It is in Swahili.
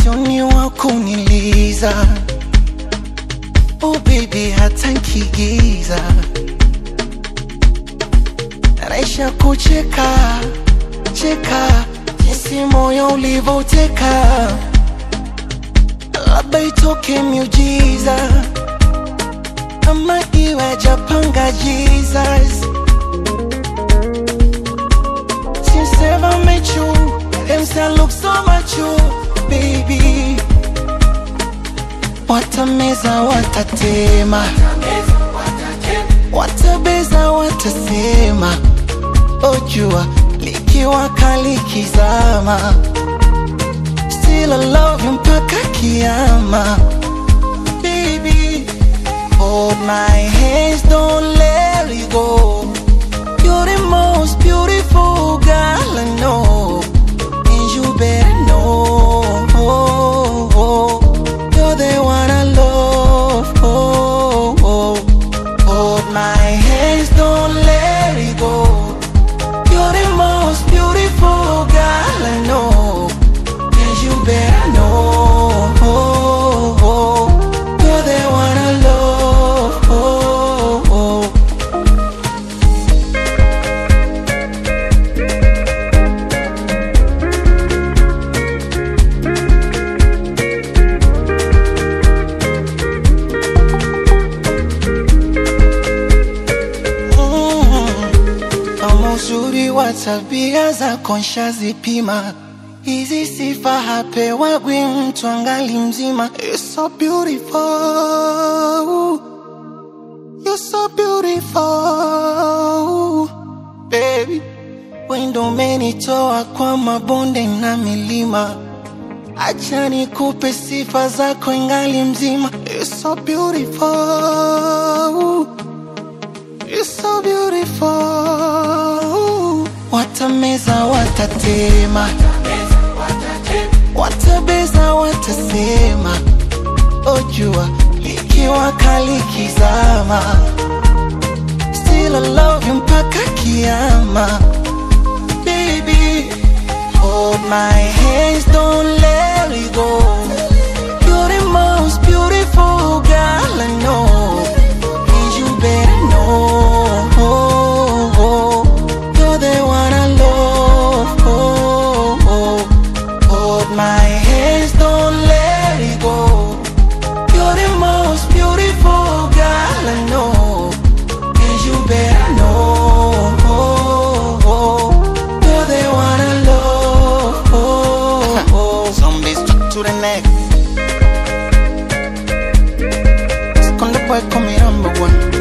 sioni wa kuniliza oh baby hata nkigiza naisha kucheka cheka jinsi moyo ulivoteka labda itoke miujiza ama iwe japanga jesus Since ever met you, them say I look so much you, baby. Watameza, watatema, watabeza, watasema, ojua likiwa kali kizama, still I love you mpaka kiama, baby. Hold my hands, don't let it go. You're the most beautiful girl I know, and you better know. You're the one I love. Hold my hands, don't let it go. You're the most beautiful girl I know, and you better know. You're the one I love. Kama uzuri wa tabia zako nshazipima, hizi sifa hapewagwi mtu angali mzima. You're so beautiful, you're so beautiful baby. Wendo umenitoa kwa mabonde na milima, acha nikupe sifa zako ingali mzima. You're so beautiful You're so beautiful. Watameza, watatema, watabeza, watasema, ojua likiwa kali kizama, still I love you mpaka kiama, baby. Hold my hands, don't let it go. You're the most beautiful girl I know. And you better know You're the one I love Hold my hands, don't let it go You're the most beautiful girl I know And you better know You're the one I love Zombies to the neck Esconde boy, come here, number one